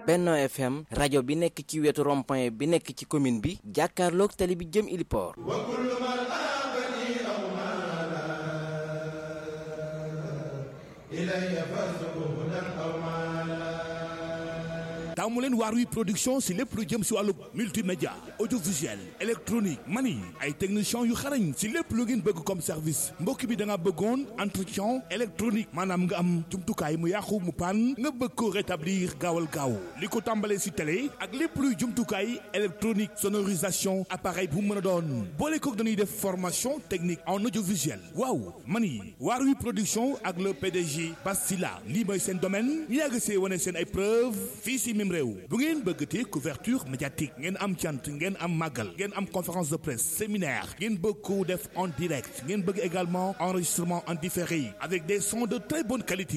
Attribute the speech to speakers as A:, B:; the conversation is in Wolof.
A: Benno FM rajo bi nekk ci wetu rond-point bi nekk ci commune bi jàkkaarloog tali bi jëm Iliport
B: taamu leen Waarwi production si lépp lu jëm si wàllu multimédia audiovisuel électronique mani ay techniciens yu xarañ si lépp lu ngeen bëgg comme service mbokk bi da nga bëggoon entretien électronique maanaam nga am jumtukaay mu yàqu mu pan nga bëgg ko rétablir gaawal gaaw li ko tàmbalee si télé ak lépp luy jumtukaay électronique sonorisation appareil bu mën a doon boole kook dañuy def formation technique en audiovisuel waaw mani Waarwi production ak le PDG Bastila lii mooy seen domaine ñu yàgg see wane seen ay preuve fii si même réew bu ngeen bëggatee couverture médiatique ngeen am cant ngeen am màggal ngeen am conférence de presse séminaire ngeen bëgg ko def en direct ngeen bëgg également enregistrement en différé avec des sons de très bonne qualité